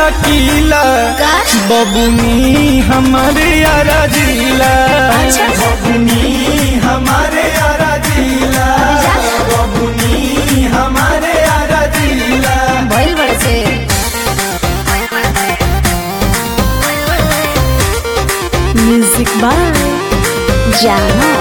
किला का? बबुनी हमारे यारा जिला अच्छा। बबुनी हमारे यारा जिला बबुनी हमारे यारा जिला भइल बड़े से म्यूजिक बाय जानो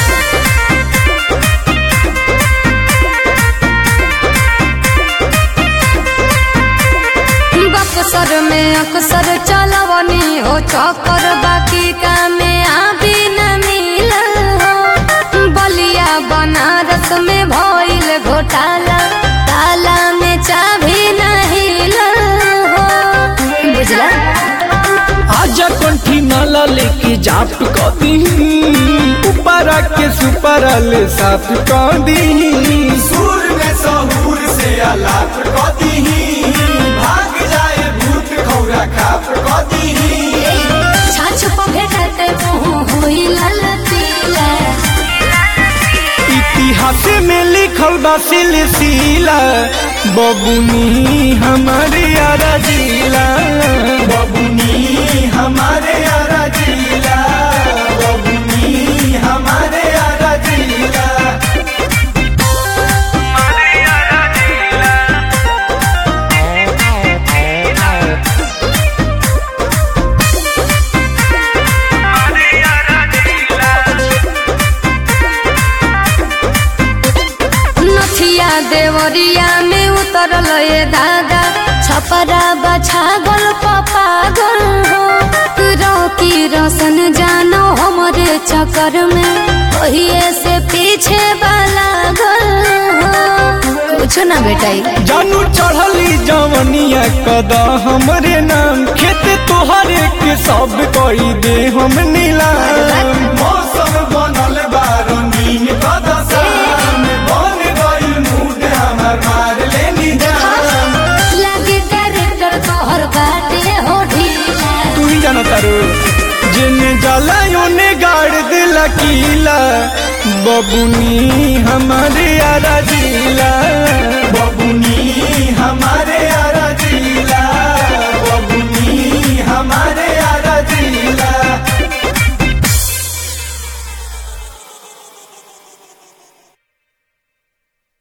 बक्सर में अक्सर चलवनी हो चक्कर बाकी का में अभी न मिलल हो बलिया बनारस में भइल घोटाला ताला में चाभी नहीं हो बुझला आजा कंठी नाला लेके जाप क दी ऊपरा के सुपरा ले साफ क दी सुर में सहूर से आलाप क दी भाग जाए भूत खौरा खाप क दी छाछ पर भेटते मुँह हुई ललतीला इतिहास में लिखल बा सिलसिला बबुनी हमारे यारा जिला बबुनी हमारे यारा जिला बबुनी हमारे यारा जिला नथिया देवरिया में उतरल ये दादा छपरा बछागल पपागल हो रौकी रोशन जानो हमरे चक्कर में ओहिए से पीछे वाला गल हो कुछ ना बेटाई जानू चढ़ली जवनिया कदा हमरे नाम खेत तोहरे के सब कई दे हम नीलाम मौसम बनल बा रंगीन कदा शाम बन गई मूड हमर मार लेनी जान लागे डायरेक्टर तोहर बाटे हो ढीला तू ही जाना तारू जिने जाला ओने गाड़ दिला कीला बबुनी हमारे यारा जिला बबुनी हमारे यारा